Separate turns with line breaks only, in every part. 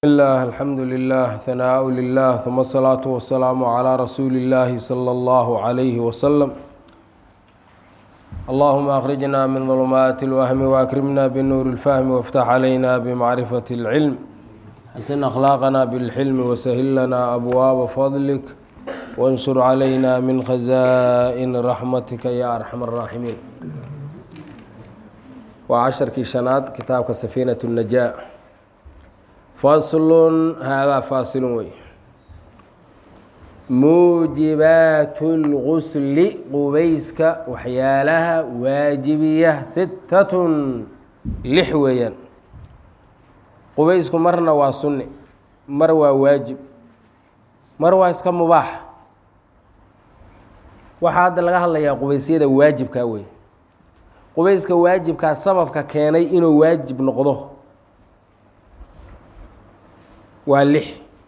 الله الحمد لله ثناء لله ثم الصلاة والسلام على رسول الله صلى الله عليه وسلم اللهم أخرجنا من ظلمات الوهم وأكرمنا بالنور الفهم وافتح علينا بمعرفة العلم حسن أخلاقنا بالحلم وسهل لنا أبواب فضلك وانشر علينا من خزائن رحمتك يا أرحم الراحمين وعشركii شhanaad kitaabka سفينة النجاة faslun haadaa faasilun wey muujibaat اlgusli qubayska waxyaalaha waajibiya sittatun lix weeyaan qubaysku marna waa sunni mar waa waajib mar waa iska mubaax waxaa hadda laga hadlayaa qubaysyada waajibkaa wey qubayska waajibkaa sababka keenay inuu waajib noqdo waa lix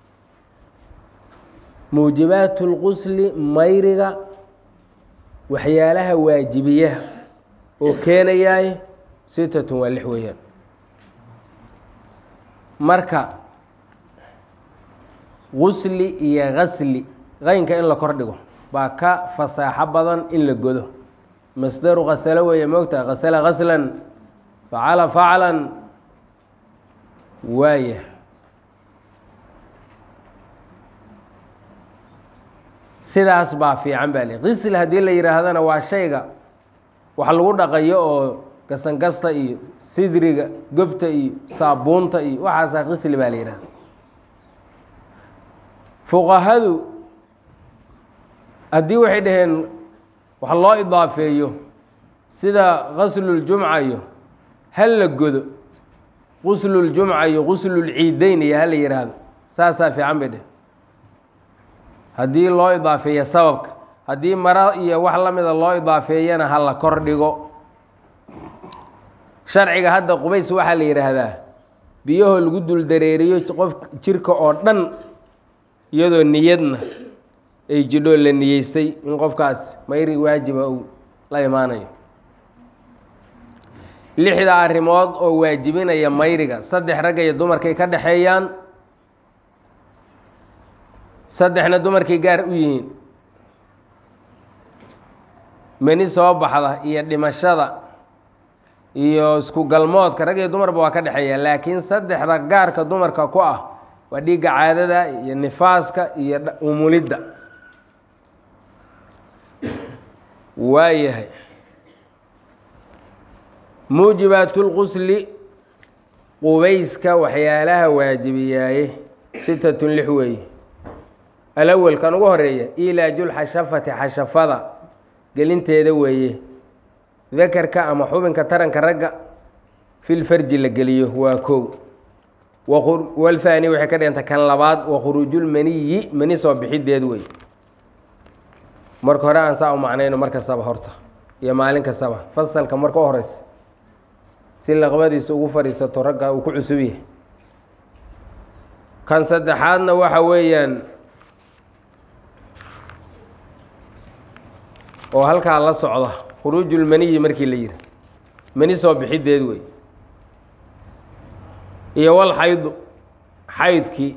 muujibaat اlqusli mayriga waxyaalaha waajibiyaha oo keenayaay sitatun waa lix weeyaan marka gusli iyo gasli qaynka in la kor dhigo baa ka fasaaxo badan in la godo masdaru kasalo weeye moogta kasala gaslan facala faclan waaya sidaas baa fiican baa li qisl haddii la yidhaahdana waa shayga wax lagu dhaqayo oo gasangasta iyo sidriga gobta iyo saabuunta iyo waxaasaa qisli baa la yidhahda fuqahadu haddii waxay dhaheen wax loo idaafeeyo sida qasluljumca iyo hal la godo qusluljumca iyo quslulciideyn iyo hala yidhaahdo saasaa fiican bay dheheen haddii loo idaafeeya sababka haddii maro iyo wax la mida loo idaafeeyana ha la kor dhigo sharciga hadda qubays waxaa la yidhaahdaa biyahoo lagu dul dareeriyo qof jirka oo dhan iyadoo niyadna ay jidhoo la niyeystay in qofkaas mayri waajiba uu la imaanayo lixda arrimood oo waajibinaya mayriga saddex ragga iyo dumarkay ka dhexeeyaan saddexna dumarkay gaar u yihiin meni soo baxda iyo dhimashada iyo isku galmoodka rag iyo dumarba waa ka dhexeeya laakiin saddexda gaarka dumarka ku ah waa dhiigga caadada iyo nifaaska iyo umulidda waayahay muujibaatulqusli qubayska waxyaalaha waajibiyaaye sitatun lix weeye alawel kan ugu horeeya ilaajulxashafati xashafada gelinteeda weeye dakarka ama xubinka taranka ragga filfarji la geliyo waa kow walfaani waxay ka dhiganta kan labaad wa khuruujulmaniyi mani soo bixideed wey marka hore aan saa u macnayno mar kastaba horta iyo maalin kastaba fasalka marka u horeysa si laqbadiisa ugu fadhiisato ragga uu ku cusub yahay kan saddexaadna waxa weeyaan oo halkaa la socda khuruujulmaniyi markii la yihi mani soo bixideed wey iyo wal xaydu xaydkii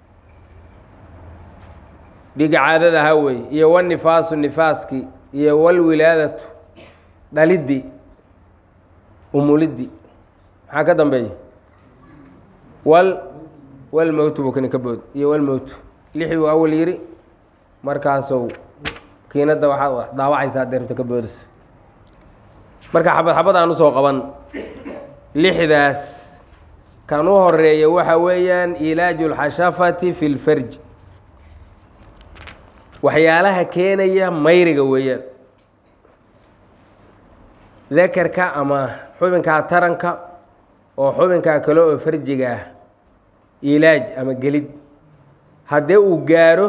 dhiga caadada ahaa wey iyo walnifaasu nifaaskii iyo walwilaadatu dhalidii umulidii maxaa ka dambeeya wal walmowtu buu kani ka bood iyo walmowtu lixii buu awal yiri markaasou kiinadda waxaad daawacaysaa deerta ka boodaysa marka xabad xabad aan usoo qaban lixdaas kan u horeeya waxa weeyaan ilaaju lxashafati fi lfarji waxyaalaha keenaya mayriga weeyaan dakarka ama xubinkaa taranka oo xubinkaa kale oo farjiga ah ilaaj ama gelid haddee uu gaaro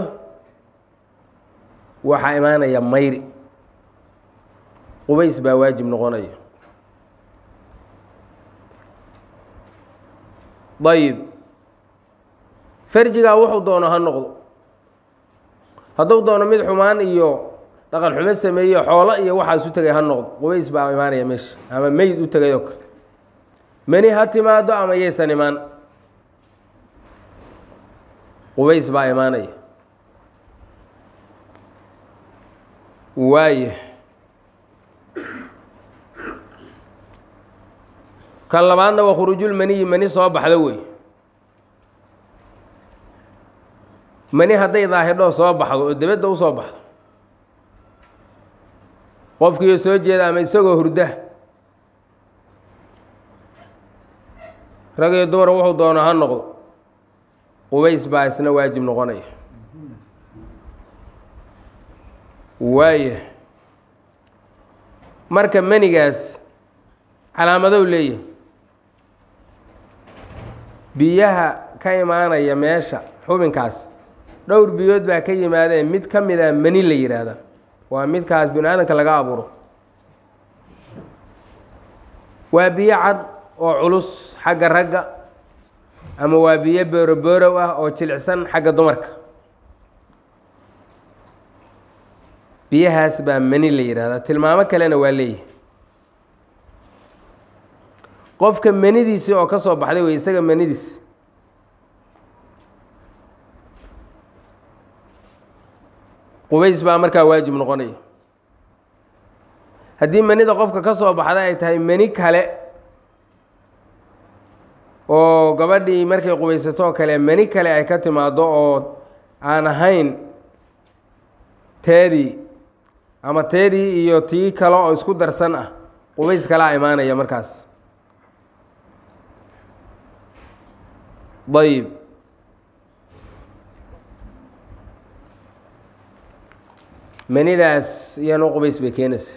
waxaa imaanaya mayri qubays baa waajib noqonaya dayib farjigaa wuxuu doono ha noqdo hadduu doono mid xumaan iyo dhaqan xumo sameeyo xoolo iyo waxaas u tegay ha noqdo qubays baa imaanaya meesha ama meyd u tegay oo kale mani ha timaado ama yaysan imaan qubays baa imaanaya waaya kan labaadna waa khuruujulmaniyi mani soo baxdo wey mani hadday daahidhoo soo baxdo oo debedda u soo baxdo qofkiiyo soo jeeda ama isagoo hurda rag iyo dumar wuxuu doono ha noqdo qubays baa isna waajib noqonaya waaya marka manigaas calaamadow leeyahay biyaha ka imaanaya meesha xubinkaas dhowr biyood baa ka yimaadeen mid ka mid a mani la yidhaahda waa midkaas bini aadamka laga abuuro waa biyo cad oo culus xagga ragga ama waa biyo booroboorow ah oo jilicsan xagga dumarka biyahaas baa mani la yidhaahdaa tilmaamo kalena waa leeyahay qofka manidiisii oo ka soo baxday wey isaga manidiis qubays baa markaa waajib noqonaya haddii manida qofka ka soo baxda ay tahay mani kale oo gabadhii markay qubaysatoo kale mani kale ay ka timaado oo aan ahayn teedii ama teedii iyo tii kale oo isku darsan ah qubays kalaa imaanaya markaas ayib manidaas iyana qubays bay keenaysa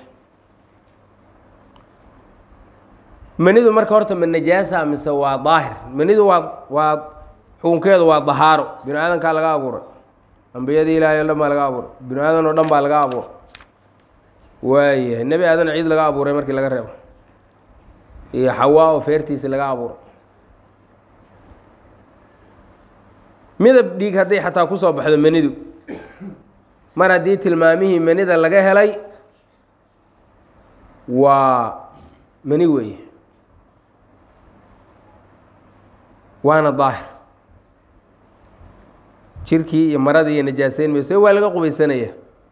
manidu marka horta ma najaasa mise waa daahir manidu waa waa xukunkeedu waa dahaaro binu aadankaa laga abuuray ambiyadii ilaahay o dhan baa laga abuuray binu aadan oo dhan baa laga abuuray waayahay nebi aadan ciid laga abuuray markii laga reebo iyo xawaa oo feertiisi laga abuuray midab dhiig hadday xataa kusoo baxdo manidu mar haddii tilmaamihii manida laga helay waa mani weeye waana daahir jirkii iyo maradii iyo najaaseyn mayse waa laga qubaysanaya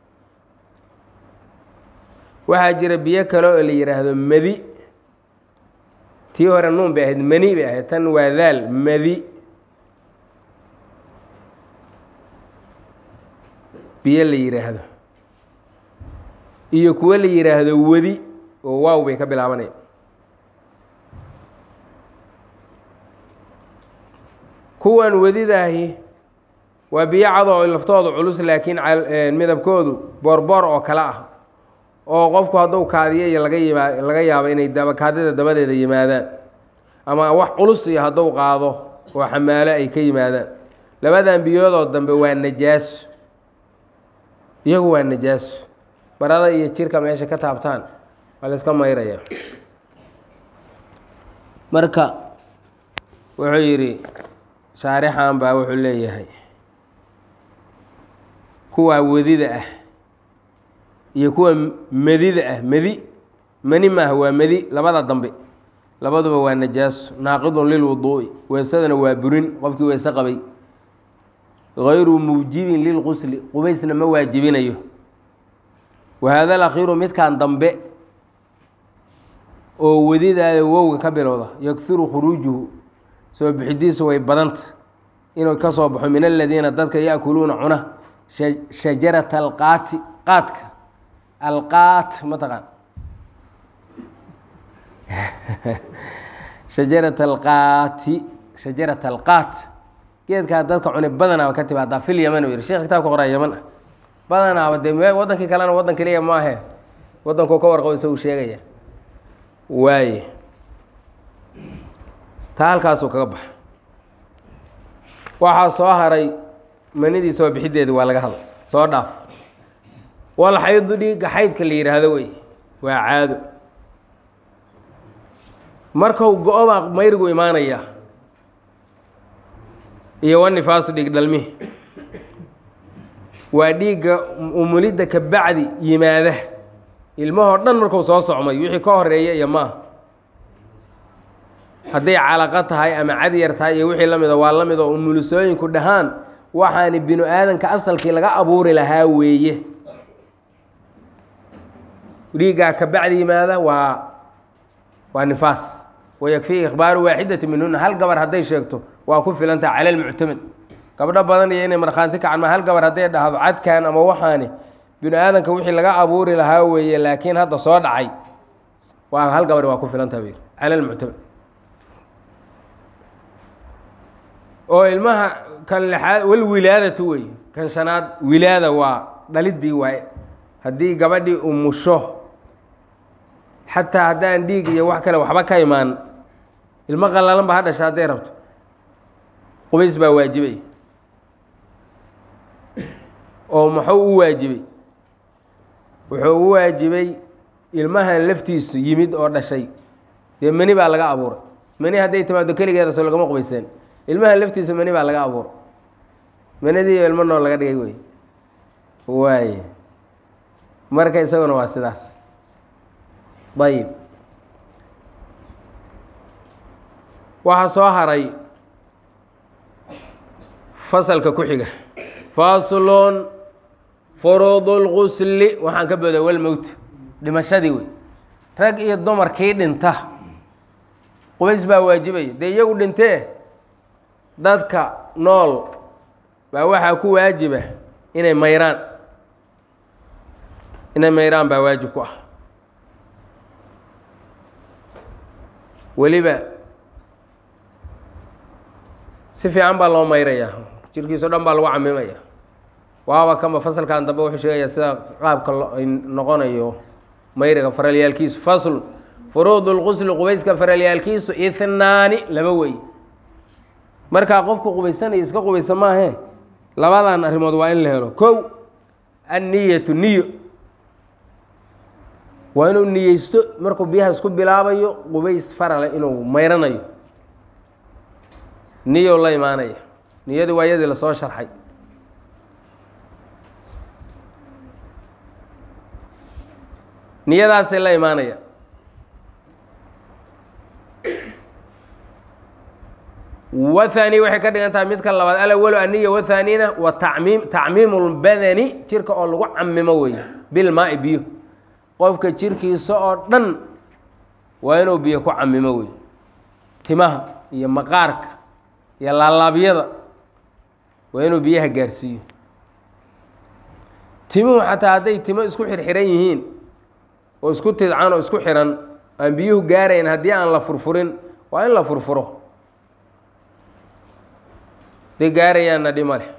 waxaa jira biyo kale oo la yidhaahdo madi tii hore nuun bay ahayd mani bay ahayd tan waa daal madi biyo la yidhaahdo iyo kuwo la yidhaahdo wadi oo waaw bay ka bilaabanaya kuwan wadidaahi waa biyo cad oo laftooda culus laakiin midabkoodu boorboor oo kale ah oo qofku hadduu kaadiyo iyo laga yimaa laga yaabo inay daba kaadida dabadeeda yimaadaan ama wax culus iyo hadduu qaado oo xamaalo ay ka yimaadaan labadan biyoodoo dambe waa najaaso iyagu waa najaaso barada iyo jirka meesha ka taabtaan waa la iska mayraya marka wuxuu yidhi shaarixan baa wuxuu leeyahay kuwa wadida ah iyo kuwa medida ah medi mani maaha waa medi labada dambe labaduba waa najaaso naaqidun lilwuduu'i weesadana waa burin qofkii weese qabay gayru muujibin lilqusli qubaysna ma waajibinayo wahaada alakhiiru midkan dambe oo wadidaada wowga ka bilowda yakhiru khuruujuhu soo bixidiisu way badanta inuu ka soo baxo min aladiina dadka yaakuluuna cuna shajarata alqaati qaadka alqaat mataqaan shajarata alqaati shajarata alqaat geedkaa dadka cune badanaaba ka timaadaa fil yaman u yihi sheekh kitaabka qoraa yaman ah badanaaba dee me wadankii kalena waddan keliya maahe waddankuu ka warqabo isagu sheegaya waaye taa halkaasuu kaga baxa waxaa soo haray manidii soo bixideedi waa laga hadla soo dhaaf wal xaydu dhiigga xaydka la yidhaahdo wey waa caado markau go-o baa mayrigu imaanaya iyo wanifaasu dhiig dhalmihi waa dhiigga umulidda ka bacdi yimaada ilmahoo dhan markuu soo socmay wixii ka horeeya iyo maaha hadday calaqo tahay ama cadyar tahay iyo wixii la mida waa la mid oo umulisooyinku dhahaan waxaani binu aadanka asalkii laga abuuri lahaa weeye dhiiggaa ka bacdi yimaada waa waa nifaas wayakfii ikhbaaru waaxidati minhuna hal gabar hadday sheegto waa ku filantaha cala lmuctamad gabdho badan iyo inay markhaanti kacma hal gabar hadday dhahdo cadkan ama waxaani binu aadanka wixii laga abuuri lahaa weeye laakiin hadda soo dhacay waa hal gabar waa ku filantaha bu cala lmuctamad oo ilmaha kan lixaad walwilaadatu wey kan shanaad wilaada waa dhalidii waaye haddii gabadhii umusho xataa haddaan dhiig iyo wax kale waxba ka imaan ilmo qallalan ba ha dhasha hadday rabto qubays baa waajibay oo muxuu u waajibay wuxuu u waajibay ilmahan laftiisu yimid oo dhashay dee meni baa laga abuuray meni hadday timaado keligeeda soo lagama qubayseen ilmahan laftiisa meni baa laga abuuray menidii ilmo nool laga dhigay wey waaye marka isaguna waa sidaas ayib waxaa soo haray fasalka ku xiga faslun furuud اlgusli waxaan ka booda walmowt dhimashadii wey rag iyo dumarkii dhinta qubays baa waajibaya dee iyagu dhintee dadka nool baa waxaa ku waajiba inay mayraan inay mayraan baa waajib ku ah weliba si fiican baa loo mayrayaa jirkiiso dhan baa lagu camimaya waaba kama fasalkan dambe wuxuu sheegayaa sida qaabka noqonayo mayriga faralyaalkiisu fasl furuud اlqusli qubayska faralyaalkiisu ihnaani laba wey markaa qofku qubaysanayo iska qubaysa maahe labadan arrimood waa in la helo kow anniyatu niyo waa inuu niyeysto markuu biyaha isku bilaabayo qubays farale inuu mayranayo niyo la imaanaya niyadii waa yadii lasoo sharxay niyadaasay la imaanaya wathani waxay ka dhigan tahay midka labaad alawalo aniya wathanina wa tamiim tacmiimu lbadani jirka oo lagu camimo weeye bilmaai biyo qofka jirkiisa oo dhan waa inuu biyo ku camimo wey timaha iyo maqaarka iyo laalaabyada waa inuu biyaha gaarsiiyo timuhu xataa hadday timo isku xirxiran yihiin oo isku tidcan oo isku xiran aan biyuhu gaarayn haddii aan la furfurin waa in la furfuro day gaarayaanna dhima leh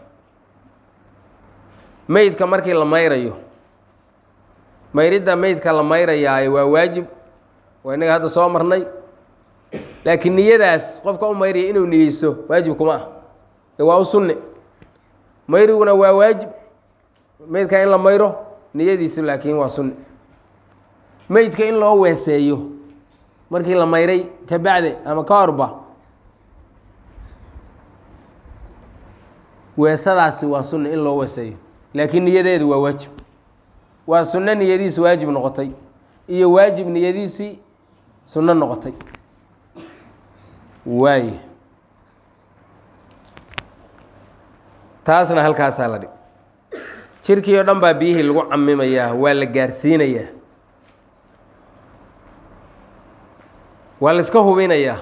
meydka markii la mayrayo mayridda meydka la mayrayaaye waa waajib waa innaga hadda soo marnay laakiin niyadaas qofka u mayraya inuu niyeyso waajib kuma ah ee waa u sunne mayriguna waa waajib meydka in la mayro niyadiisu laakiin waa sunne meydka in loo weeseeyo markii la mayray ka bacde ama ka horba weesadaasi waa sunne in loo weeseeyo laakiin niyadeedu waa waajib waa sunno niyadiisi waajib noqotay iyo waajib niyadiisii sunno noqotay waay taasna halkaasaa la dhig jirkii oo dhan baa biyihii lagu camimayaa waa la gaarsiinayaa waa la iska hubinayaa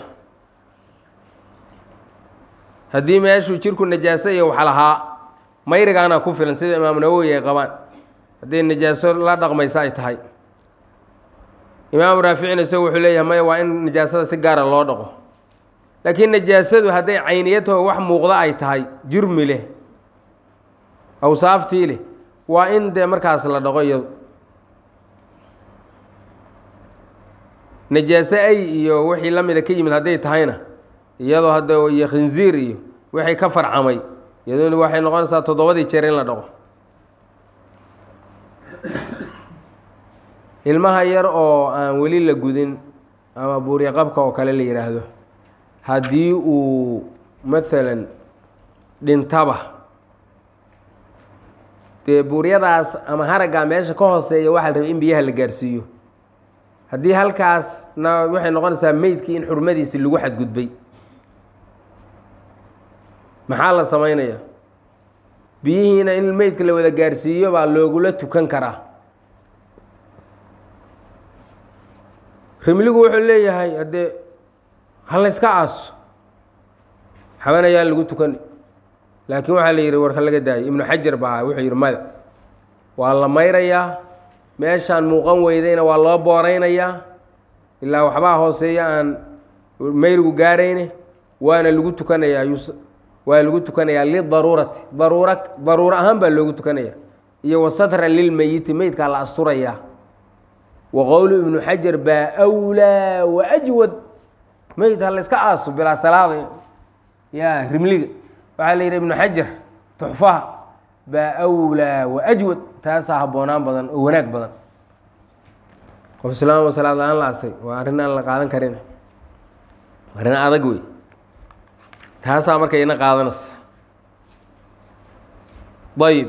haddii meeshuu jirku najaaso iyo wax lahaa mayrigaana ku filan sida imaamu nawowi ay qabaan hadday najaaso la dhaqmaysa ay tahay imaamu raaficina isagu wuxuu leeyahay maya waa in najaasada si gaara loo dhaqo laakiin najaasadu hadday cayniyataho wax muuqda ay tahay jurmi leh awsaaftii leh waa in dee markaas la dhaqo iyadu najaaso ay iyo wixii la mida ka yimid hadday tahayna iyadoo hadda iyo khinziir iyo wixii ka farcamay iyaduna waxay noqonaysaa toddobadii jeer in la dhaqo ilmaha yar oo aan weli la gudin ama buurya qabka oo kale la yidhaahdo haddii uu maalan dhintaba dee buuryadaas ama haraggaa meesha ka hooseeya waxaa la rabay in biyaha la gaarsiiyo haddii halkaasna waxay noqonaysaa meydkii in xurmadiisi lagu xadgudbay maxaa la samaynayaa biyihiina in meydka la wada gaarsiiyo baa loogula tukan karaa rimligu wuxuu leeyahay haddee ha layska aaso xaban ayaan lagu tukani laakiin waxaa la yidhi warka laga daayay ibnu xajar baa wuxuu yidhi maya waa la mayrayaa meeshaan muuqan weydayna waa loo booraynayaa ilaa waxbaa hooseeya aan mayrigu gaarayne waana lagu tukanayaa waa lagu tukanayaa lidaruurati daruura daruuro ahaan baa loogu tukanaya iyo wasatran lilmeyiti meydkaa la asturayaa wa qowlu ibnu xajar baa wlaa wa ajwad meyd ha layska aaso bilaa salaada ya rimliga waxaa la yidhi ibnu xajar tuxfaha baa wlaa wa ajwad taasaa habboonaan badan oo wanaag badan qof islaam salaad la-aan la asay waa arrin aan la qaadan karin arrin adag wey taasaa marka ina qaadanaysa ayib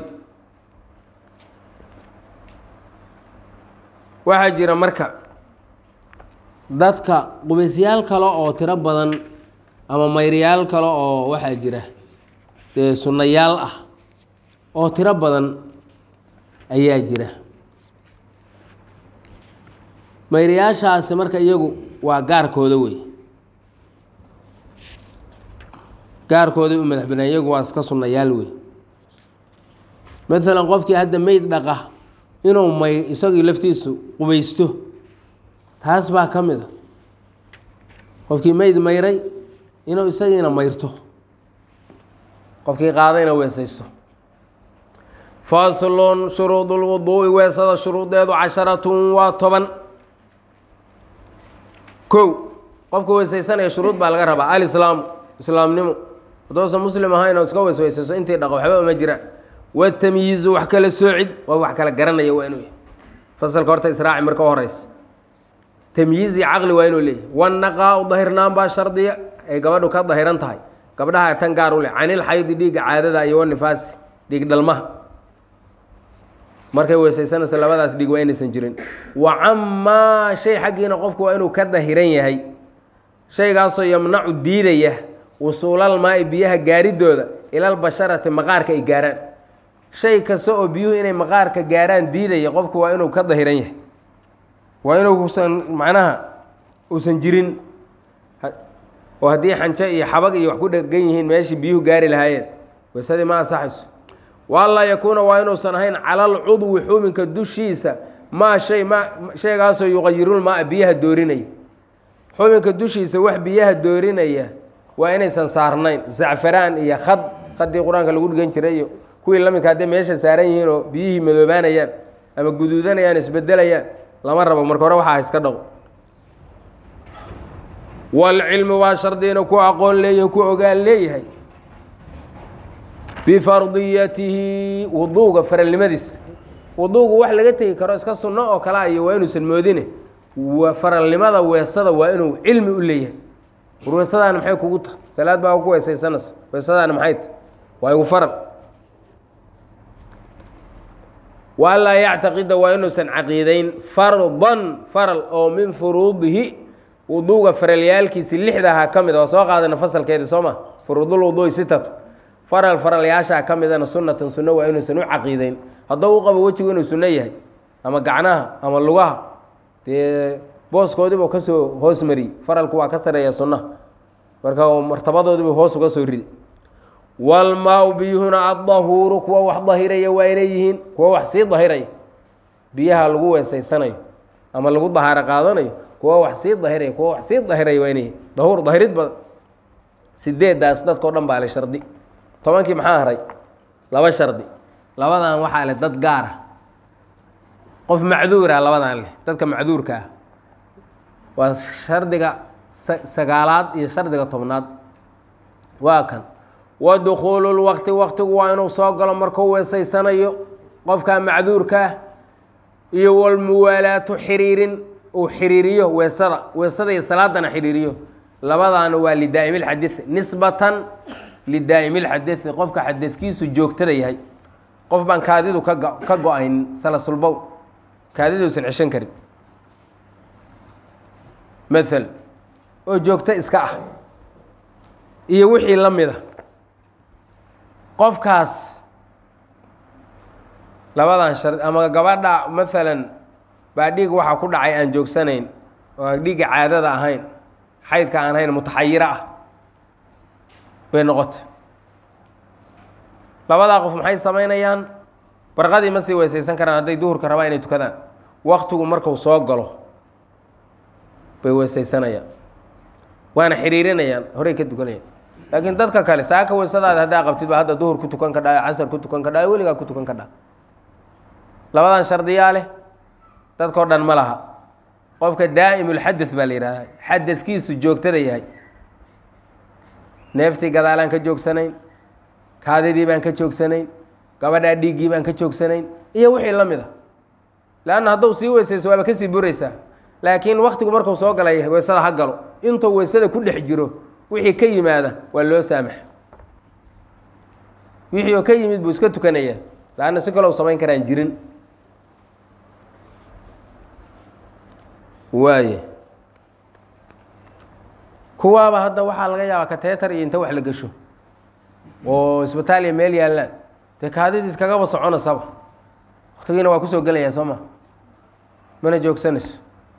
waxaa jira marka dadka qubaysyaal kale oo tiro badan ama mayrayaal kale oo waxaa jira dee sunnayaal ah oo tiro badan ayaa jira mayrayaashaasi marka iyagu waa gaarkooda wey gaarkooday u madax banaan iyagu waa iska sunnayaal wey maalan qofkii hadda meyd dhaqa inuu may isagii laftiisu qubaysto taas baa ka mid a qofkii meyd mayray inuu isagiina mayrto qofkii qaadayna weesaysto faslun shuruud lwuduu'i weesada shuruudeedu casharatun waa toban kow qofka weesaysanaya shuruud baa laga rabaa alislaamu islaamnimo haddoosan muslim ahayn oo iska weesweysayso intii dhaqo waxba uma jiraan watamyiizu wax kala soocid oo wax kala garanaya waa inuu yahay fasalka horta israaci marka u horeysa tamyiizi caqli waa inuu leeyahay wanaqaa u dahirnaan baa shardiya ay gabadhu ka dahiran tahay gabdhaha tan gaar u leh canil xaydi dhiigga caadada iyo wanifaasi dhiig dhalmaha markay weesaysanayso labadaas dhiig waa inaysan jirin wa camaa shay xaggiina qofku waa inuu ka dahiran yahay shaygaasoo yamnacu diidaya wusuulal maai biyaha gaaridooda ilal basharati maqaarka ay gaaraan shay kasta oo biyuhu inay maqaarka gaaraan diidaya qofku waa inuu ka dahiran yahay waa inuusan macnaha uusan jirin oo haddii xanjo iyo xabag iyo wax ku dhegan yihiin meeshii biyuhu gaari lahaayeen weysadii ma ansaxayso waalaa yakuuna waa inuusan ahayn calal cudwi xubinka dushiisa maa shay ma shaygaasoo yuqayirulmaa biyaha doorinaya xubinka dushiisa wax biyaha doorinaya waa inaysan saarnayn zacfaraan iyo khad khadii qur-aanka lagu dhigan jiray iyo kuwii lamidka hadday meesha saaran yihiin oo biyihii madoobaanayaan ama guduudanayaan isbedelayaan lama rabo marka hore waxaa iska dhaqo waalcilmu waa shardiina ku aqoon leeyahay ku ogaan leeyahay bifardiyatihi wuduuga faralnimadiisa wuduugu wax laga tegi karo iska sunno oo kalea iyo waa inuusan moodine faralnimada weesada waa inuu cilmi u leeyahay war weesadaana maxay kugu tahay salaad baa ku weesaysanaysa weesadaana maxay tahay waa igu faral waa laa yactaqida waa inuusan caqiideyn fardan faral oo min furuudihi wuduuga faralyaalkiisi lixdaha ka mid a waa soo qaadana fasalkeedi soo ma furuudul wuduui sitatu faral faralyaashaa ka midana sunnatan sunno waa inuusan u caqiideyn hadduu u qabo wejigu inuu sunno yahay ama gacnaha ama lugaha dee booskoodiibuu kasoo hoos mariyey faralku waa ka sareeya sunnaha marka martabadoodiibuu hoos uga soo riday walmaa-u biyuhuna addahuuru kuwa wax dahiraya waa inay yihiin kuwa wax sii dahiraya biyaha lagu weesaysanayo ama lagu dahaaro qaadanayo kuwa wax sii dahiraya kuwa wax sii dahiraya waa inay yihiin dahuur dahirid badan sideedaas dadkao dhan baa le shardi tobankii maxaa haray laba shardi labadan waxaa leh dad gaar ah qof macduura labadan leh dadka macduurka ah waa shardiga sagaalaad iyo shardiga tobnaad waa kan wa dukhuulu lwaqti waqtigu waa inuu soo galo markuu weesaysanayo qofka macduurkaah iyo walmuwaalaatu xiriirin uu xiriiriyo weesada weesada iyo salaadana xiriiriyo labadaana waa lidaa'imi lxadii nisbatan lidaa'imi lxadii qofka xadadkiisu joogtada yahay qof baan kaadidu ka ka go-aynin salasulbow kaadiduusan ceshan karin maal oo joogto iska ah iyo wixii la mida qofkaas labadan shar ama gabadha maalan baa dhiig waxa ku dhacay aan joogsanayn oo aan dhiigga caadada ahayn xaydka aan ahayn mutaxayiro ah bay noqotay labadaa qof maxay samaynayaan barqadii ma sii weysaysan karaan hadday duhurka rabaan inay tukadaan waktigu marku soo galo bay weysaysanayaan waana xiriirinayaan horey ka tukanayaan laakiin dadka kale saaka weysadaada haddaa qabtid ba hadda duhur ku tukan kadhaa casar ku tukan kadhaa weligaa ku tukan kadhaa labadan shardiyaa leh dadkao dhan ma laha qofka daa'imulxadad baa la yidhahdaa xadadkiisu joogtada yahay neeftii gadaalaan ka joogsanayn kaadidii baan ka joogsanayn gabadhaa dhiiggii baan ka joogsanayn iyo wixii la mid a leanna hadduu sii weysayso waaba kasii buraysaa laakiin waktigu markuu soo galay weysada ha galo intuu weysada ku dhex jiro wixii ka yimaada waa loo saamaxa wixii oo ka yimid buu iska tukanayaa laanna si kaloo samayn karaan jirin waaye kuwaaba hadda waxaa laga yaabaa kateetar iyo inta wax la gesho oo isbitaaliya meel yaallaan dee kaadidiis kagaba soconasaba waktigiina waa kusoo gelayaa soo ma mana joogsanayso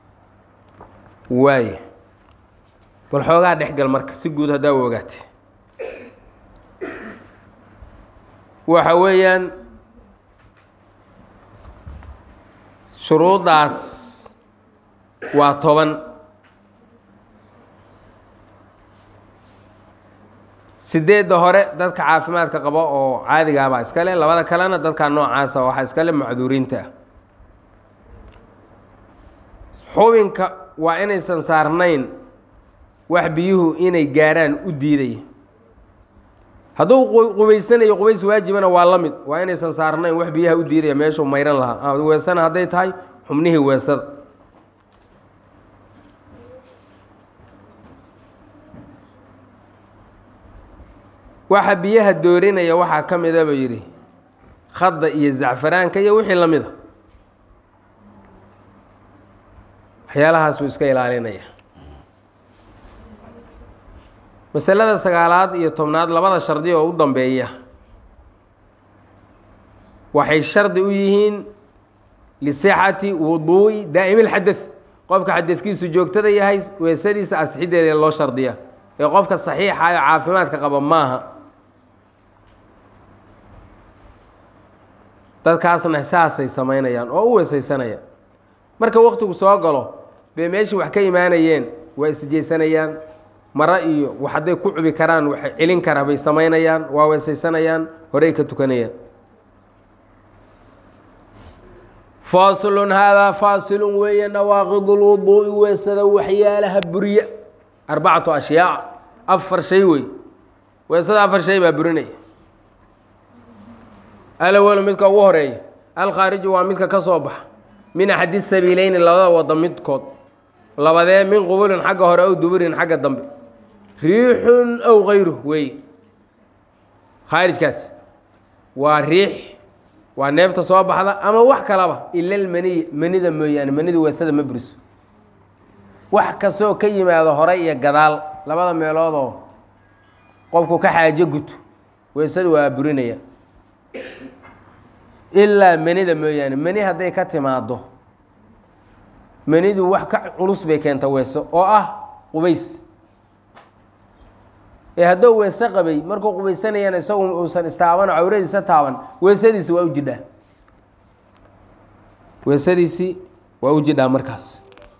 waaye bal xoogaa dhexgal marka si guud haddaa u ogaatay waxa weeyaan shuruuddaas waa toban sideedda hore dadka caafimaadka qaba oo caadigaabaa iskale labada kalena dadka noocaasa waxaa iskale macduuriinta ah xubinka waa inaysan saarnayn wax biyuhu inay gaaraan u diidaya hadduu qubaysanayo qubays waajibana waa la mid waa inaysan saarnayn wax biyaha u diidaya meeshuu mayran lahaa weesana hadday tahay xubnihii weesada waxa biyaha doorinaya waxaa ka mida buu yidhi khadda iyo zacfaraanka iyo wixii la mida waxyaalahaas buu iska ilaalinaya masalada sagaalaad iyo tobnaad labada shardi oo u dambeeya waxay shardi u yihiin lisixati wuduu'i daa'imilxadad qofka xadadkiisu joogtada yahay weesadiisa asxideeda loo shardiya ee qofka saxiixa ee caafimaadka qaba maaha dadkaasna saasay samaynayaan oo u weesaysanayaan marka waktigu soo galo bay meeshii wax ka imaanayeen waa isjeysanayaan maro iyo wax hadday ku cubi karaan wax celin kara bay samaynayaan waa weesaysanayaan horey ka tukanayaan faasilun haadaa faasilun weeye nawaaqid lwuduu'i weesada waxyaalaha buriya arbacatu ashyaac afar shay wey weesada afar shay baa burinaya alawalu midka ugu horeeya alkhaariju waa midka ka soo baxa min axadi sabiileyni labada wada midkood labadee min qubulin xagga hore ow duburin xagga dambe riixun ow kayru weeye khaarijkaas waa riix waa neefta soo baxda ama wax kalaba ila lmaniy manida mooyaane manidu weesada ma buriso wax kastoo ka yimaado hore iyo gadaal labada meeloodoo qofku ka xaajo guto weesadu waa burinaya ilaa manida mooyaane mani hadday ka timaado manidu wax ka culus bay keenta weeso oo ah qubays ee hadduu weese qabay markuu qubaysanayana isagu uusan istaaban oo cawradiisa taaban weesadiisi waa u jidhaa weesadiisii waa u jidhaa markaas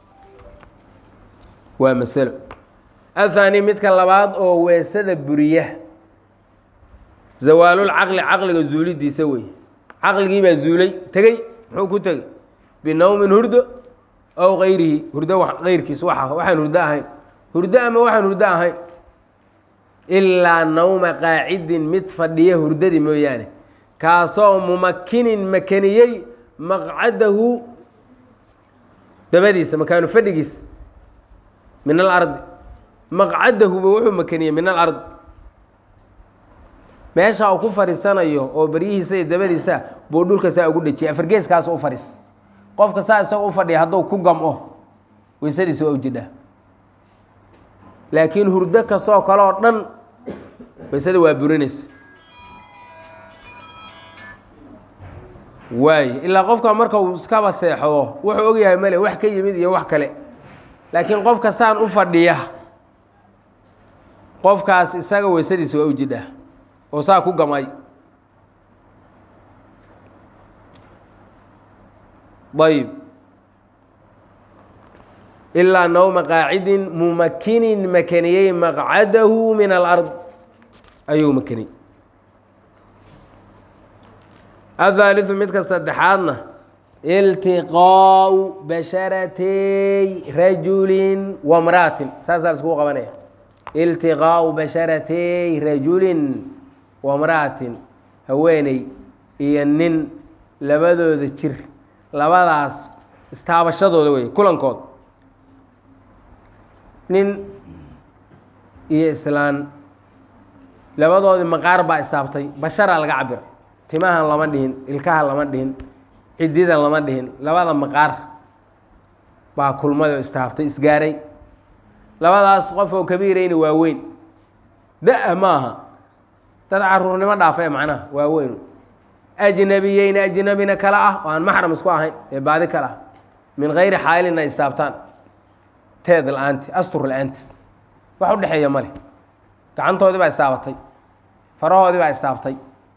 waa masalo athani midka labaad oo weesada buriya zawaalulcaqli caqliga zuulidiisa wey caqligii baa zuulay tegey muxuu ku tegey binowmin hurdo ow kayrihi hurdo kayrkiis waa waxaan hurdo ahayn hurdo ama waxaan hurdo ahayn ilaa nawma qaacidin mid fadhiya hurdadii mooyaane kaasoo mumakinin makaniyey maqcadahu dabadiisa makaanu fadhigiis min alardi maqcadahuba wuxuu makaniyey min alard meesha uu ku fadhiisanayo oo beryihiisa iyo dabadiisa buu dhulka saa ugu dhejiyay afargeeskaas u fadhiis qofka saa isagoo u fadhiya hadduu ku gam-o weysadiisa waa u jidhaa laakiin hurdo kastoo kale oo dhan weysada waa burinaysa waaye ilaa qofka marka uu iskaba seexdo wuxuu ogyahay male wax ka yimid iyo wax kale laakiin qofka saan u fadhiya qofkaas isaga weysadiisa waa u jidha oo saa ku gamay ayb ilaa nawma qaacidin mumakinin makaniyey maqcadahu min alard ayuu makaniyey ahaaliثu midka saddexaadna iltiqaau basharatey rajulin wamraatin saasaa la iskugu qabanaya iltiqaau basharatey rajulin wamra'atin haweeney iyo nin labadooda jir labadaas istaabashadooda wey kulankood nin iyo islaan labadoodii maqaar baa istaabtay basharaa laga cabira timahan lama dhihin ilkaha lama dhihin cididan lama dhihin labada maqaar baa kulmada istaabtay isgaaray labadaas qof oo kabiirayna waa weyn da- maaha dad caruurnimo dhaafa macnaha waa weyn ajnabiyeyna ajnabina kale ah oo aan maxram isku ahayn ee baadi kale ah min gayri xaalin ay istaabtaan teed la-aanti astur la-aantis wax u dhexeeya male gacantoodii baa istaabatay farahoodii baa istaabtay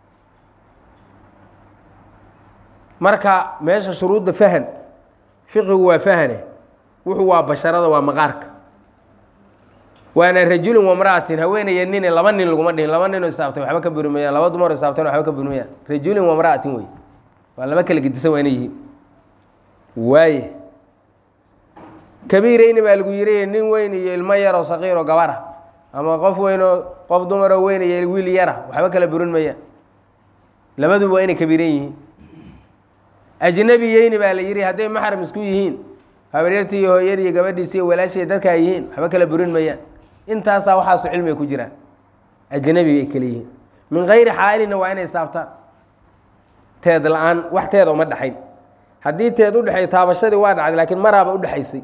marka meesha shuruudda fahan fiqigu waa fahane wuxuu waa basharada waa maqaarka waana rajulin wamra'atin haweenaya nine laba nin laguma dhihin laba ninoo istaabtay waxba ka buri mayaan laba dumar istaabtan waxba ka buri mayaan rajulin wamra'atin wey waa laba kala gedisan waa inay yihiin waaye kabiirayni baa lagu yiri nin weyn iyo ilmo yaroo saqiiroo gabara ama qof weynoo qof dumaroo weyn iyo wiil yara waxba kala burin mayaan labaduba waa inay kabiiran yihiin ajnabiyeyni baa la yihi hadday maxram isku yihiin habaryartii iyo hooyadii gabadhiisi iyo walaashay dadkaa yihiin waxba kala burin mayaan intaasaa waxaasu cilmiga ku jiraan ajnabi ay kale yihiin min gayri xaalina waa inay saabtaan teed la-aan wax teeda uma dhexayn haddii teed u dhexay taabashadii waa dhacday laakiin maraaba udhexaysay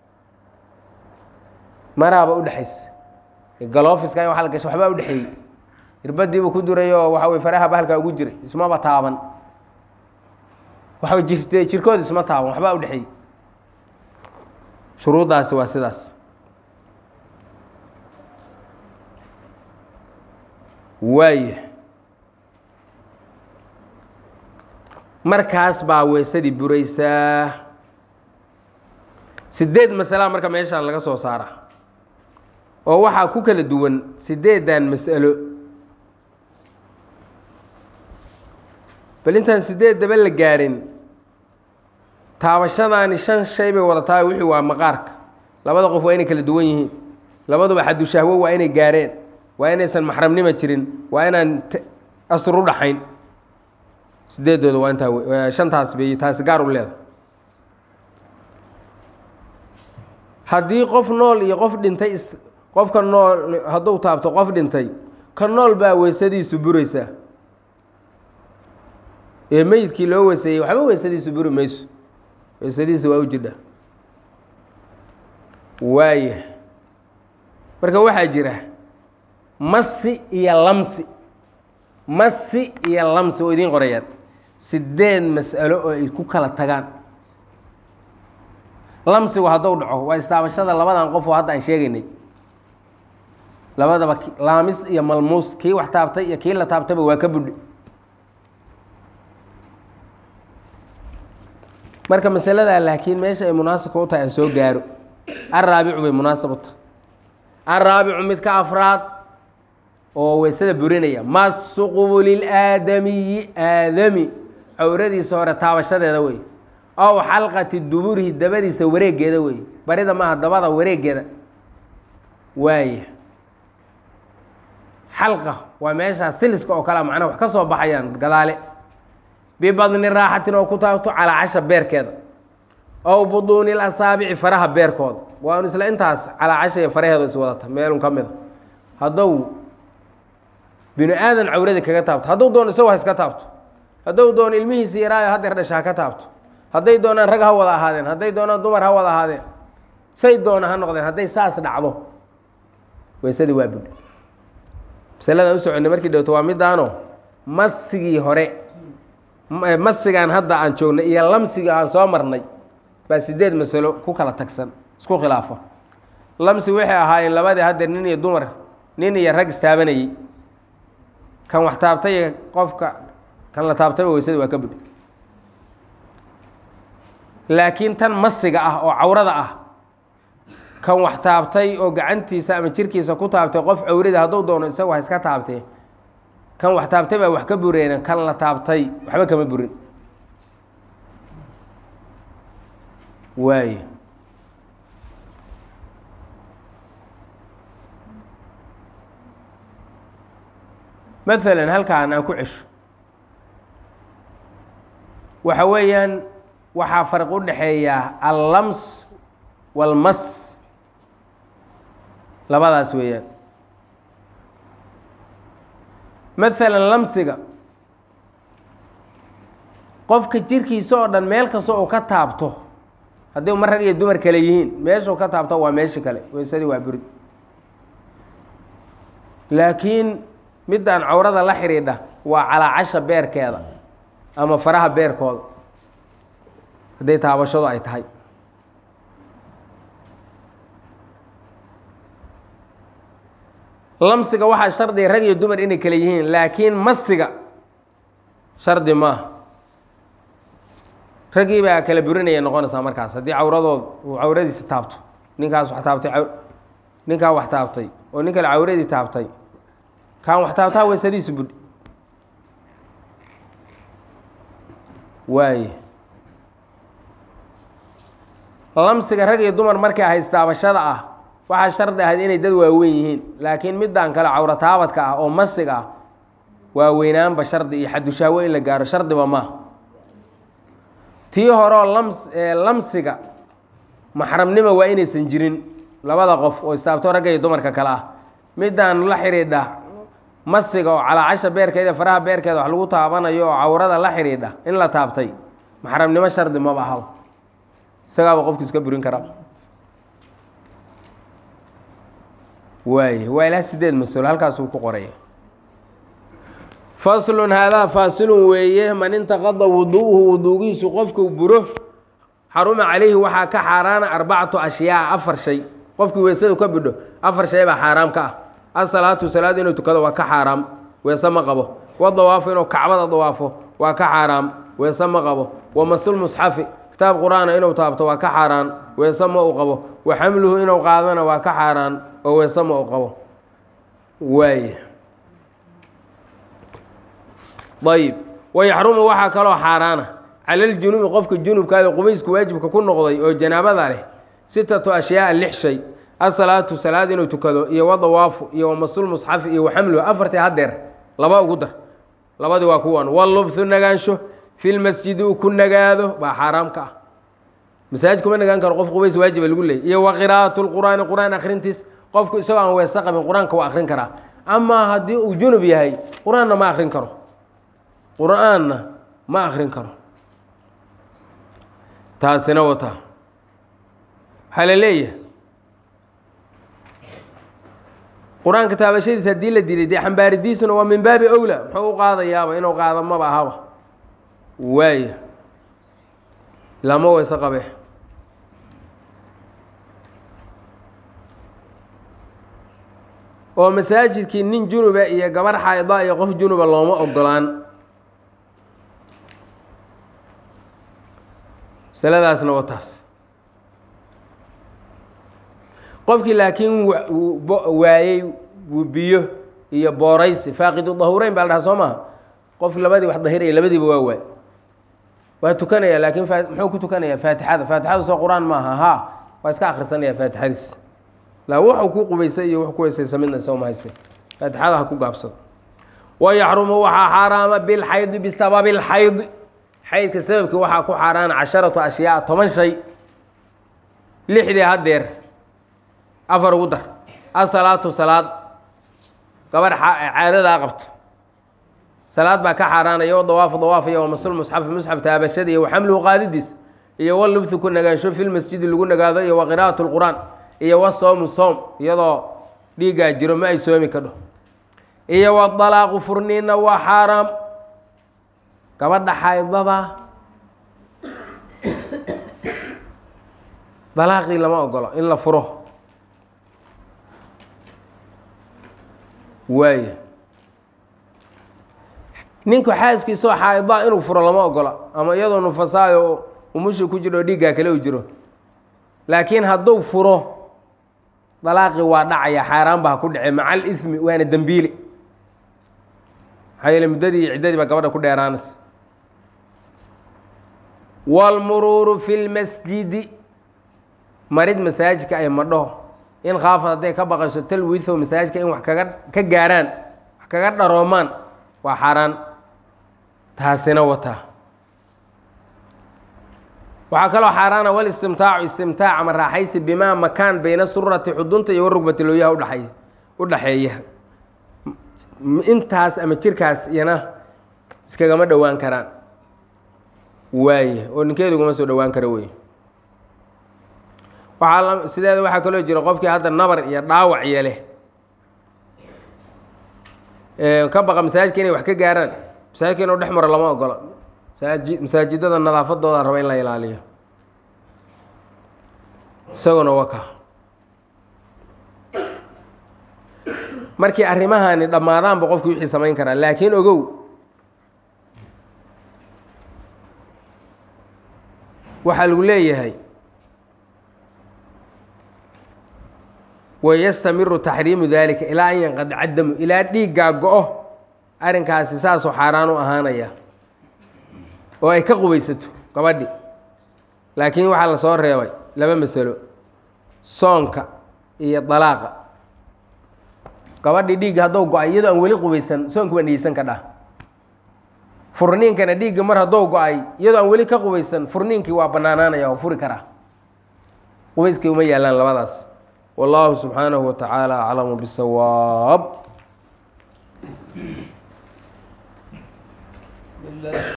maraaba udhexaysay galoofiska in waa la gashay waxbaa udhexeeyey irbadiibuu ku duray oo waxa wey faraha bahalkaa ugu jiray ismaba taaban waxa jirte jirkooda isma taaban waxbaa udhexeeyey shuruuddaasi waa sidaas waaya markaas baa weysadii buraysaa sideed masalaa marka meeshaan laga soo saara oo waxaa ku kala duwan sideedan mas'alo bal intaan sideed daba la gaarin taabashadaani shan shay bay wadataa wixii waa maqaarka labada qof waa inay kala duwan yihiin labaduba xadushahwo waa inay gaareen waa inaysan maxramnima jirin waa inaan asr u dhaxayn sideedooda waa intaa shantaas bay taasi gaar u leedahay haddii qof nool iyo qof dhintay qofka nool hadduu taabto qof dhintay ka nool baa weysadiisu buraysaa ee meyidkii loo weyseeyey waxba weysadiisu buri mayso weysadiisa waa u jidha waaya marka waxaa jira masi iyo lamsi masi iyo lamsi oo idiin qorayaan sideed mas'alo oo ay ku kala tagaan lamsigu hadduu dhaco waa istaabashada labadan qof oo hadda aan sheegaynay labadaba laamis iyo malmuus kii wax taabtay iyo kii la taabtayba waa ka budhi marka masaladaa laakiin meesha ay munaasibka u tahay aan soo gaaro araabicu bay munaasib u tahay araabicu midka afraad oo weysada burinaya masu qubulil aadamiyi aadami cawradiisa hore taabashadeeda wey ow xalqati duburihi dabadiisa wareegeeda wey barida maaha dabada wareegeeda waaya xalqa waa meeshaa siliska oo kalea macnaha wax ka soo baxayaan gadaale bibadni raaxatin oo ku taabto calaa casha beerkeeda ow buduuni lasaabici faraha beerkooda waanu isla intaas calaa casha iyo faraheedo is wadata meelun ka mida hadduu binu aadan cawradi kaga taabto hadduu doono isago ha iska taabto hadduu doono ilmihiisi yaraayo hadeer dhasha ha ka taabto hadday doonaan rag ha wada ahaadeen hadday doonaan dumar ha wada ahaadeen say doona ha noqdeen hadday saas dhacdo weysadii waa budh masaladaan u soconay markii dhowto waa midaano masigii hore masigaan hadda aan joognay iyo lamsiga aan soo marnay baa sideed masalo ku kala tagsan isku khilaafo lamsi waxay ahaayeen labadii haddeer nin iyo dumar nin iyo rag istaabanayey kan wax taabtay qofka kan la taabtayba weysada waa ka budhi laakiin tan masiga ah oo cawrada ah kan wax taabtay oo gacantiisa ama jirkiisa ku taabtay qof cawrada hadduu doono isaga wax iska taabtee kan wax taabtay baa wax ka bureena kan la taabtay waxba kama burin waayo maalan halkaan aan ku cesho waxa weeyaan waxaa farq u dhexeeya allams walmas labadaas weeyaan maalan lamsiga qofka jirkiisa oo dhan meel kasta uu ka taabto haddii ma rag iyo dumar kale yihiin meeshuu ka taabto waa meesha kale weysadii waa burid laakiin midaan cawrada la xidhiidha waa calaacasha beerkeeda ama faraha beerkooda hadday taabashadu ay tahay lamsiga waxaa shardiga rag iyo dumar inay kale yihiin laakiin masiga shardi maaha raggii baa kala burinaya noqonaysaa markaas haddii cawradood uu cawradiisa taabto ninkaas wax taabtay ninkaa wax taabtay oo nin kale cawradii taabtay kaan wax taabtaa weysadiisa budhi waaye lamsiga rag iyo dumar markay haystaabashada ah waxaa shardi ahayd inay dad waaweyn yihiin laakiin midaan kale cawro taabadka ah oo masiga ah waaweynaanba shardi iyo xadushaawo in la gaaro shardiba maaha tii horeoo lams lamsiga maxramnimo waa inaysan jirin labada qof oo istaabto ragga iyo dumarka kale ah midaan la xidhiidha masiga oo calaacasha beerkeeda faraha beerkeeda wax lagu taabanayo oo cawrada la xidhiidha in la taabtay maxramnimo shardi maba ahaba isagaaba qofku iska burin karaa waay waa ilaa sideed mas-uul halkaasuu ku qoraya faslun haadaa faasilun weeye man intaqada wuduuhu wuduugiisu qofkuu buro xaruma calayhi waxaa ka xaaraana arbacatu ashyaa afar shay qofkii weysadu ka bidho afar shay baa xaaraam ka ah asalaatu salaad inuu tukado waa ka xaaraam weese ma qabo wadawaafo inuu kacbada dawaafo waa ka xaaraam weese ma qabo wamasul musxafi kitaab qur-aana inuu taabto waa ka xaaraan weese ma uu qabo wa xamluhu inuu qaadana waa ka xaaraan oo weese ma uu qabo waay ayib wayaxrumu waxaa kaloo xaaraana cala ljunubi qofka junubkaada qubaysku waajibka ku noqday oo janaabada leh sitatu ashyaaa lix shay asalaatu salaad inuu tukado iyo wadawaafu iyo wamasul musxafi iyo waxamluhu afartii hadeer laba ugu dar labadii waa kuwan walubthu nagaansho fi lmasjidi uu ku nagaado baa xaaraam ka ah masaajid kuma nagaan karo qof qubays waajiba lagu leeyay iyo wa qiraa'at lqur'aani qur-aan akhrintiis qofku isagoo aan weese qabin qur-aanka waa akhrin karaa amaa haddii uu junub yahay qur-aanna ma akhrin karo qur-aanna ma akhrin karo taasina wataa waxaa la leeyahay qur-aanka taabashadiisa haddii la dilay dee xambaaridiisuna waa min baabi owla muxuu u qaadayaaba inuu qaado maba ahaba waaya lama weyse qabe oo masaajidkii nin junuba iyo gabar xaayda iyo qof junuba looma ogolaan masaladaasna waa taas qofkii laakiin waayey biyo iyo booraysi faaqidu dahureyn baa la dhaha soo maha qof labadii wax dahiraya labadiiba waa waay waa tukanaya laakiin muxuu ku tukanaya faatixada faatixadu soo qur-aan maaha ha waa iska akrisanaya faatixadiis la wuxuu ku qubaysay iyo wux ku weysaysa midna sooma hayse faatixada ha ku gaabsado wayaxrumu waxaa xaaraama bilxaydi bisababi lxaydi xaydka sababkii waxaa ku xaaraana casharatu ashyaa toban shay lixdii hadeer afar ugu dar asalaatu salaad gabarh caadadaa qabto salaad baa ka xaaraanaya o dawaafu dawaaf iyo wamasul musxafi musxaf taabashada iyo waxamluhu qaadidiis iyo walubthu ku nagaansho fi lmasjidi lagu nagaado iyo wa qiraa'at lqur'aan iyo wa soomu soom iyadoo dhiiggaa jiro ma ay soomi kadho iyo wadalaaqu furniinna waa xaaraam gabadha xaydada dalaaqii lama ogolo in la furo waayo ninku xaaskiisoo xaaidaa inuu furo lama ogola ama iyadoo nufasaayo umusha ku jiro oo dhiiggaa kale u jiro laakiin hadduu furo dalaaqii waa dhacaya xaaraan baa ku dhace maca alismi waana dembiili maxaa yeele muddadii iyo ciddadii baa gabadha ku dheeraanaysa waalmuruuru fi lmasjidi marid masaajidka ay madho in khaafad hadday ka baqayso talwiitho masaajidka in wax kaga ka gaaraan wax kaga dharoomaan waa xaaraan taasina wataa waxaa kaloo xaaraana wal istimtaacu istimtaac ama raaxaysi bimaa makaan bayna surati xudunta iyo warugbati looyaha udhaay u dhaxeeya intaas ama jirkaas iyana iskagama dhowaan karaan waaye oo ninkeedu ugama soo dhowaan kara wey waaa sideeda waxaa kaloo jira qofkii hadda nabar iyo dhaawac yeleh ka baqa masaajidka inay wax ka gaaraan masaajidka inuu dhex maro lama ogola masaaji masaajidada nadaafadooda raba in la ilaaliyo isaguna waka markii arrimahani dhammaadaanba qofkii wixii samayn karaa laakiin ogow waxaa lagu leeyahay wayastamiru taxriimu dalika ilaa an yanqadica damu ilaa dhiiggaa go-o arrinkaasi saasoo xaaraan u ahaanaya oo ay ka qubaysato gabadhi laakiin waxaa la soo reebay laba masalo soonka iyo dalaaqa gabadhii dhiigga haddou go-ay iyadoo aan weli qubaysan soonka waa niyeysan ka dhah furniinkana dhiigga mar haddou go-ay iyadoo aan weli ka qubaysan furniinkii waa bannaanaanaya oo furi karaa qubayskii uma yaallaan labadaas والله سبحانه وتعالى أعلم بالصواب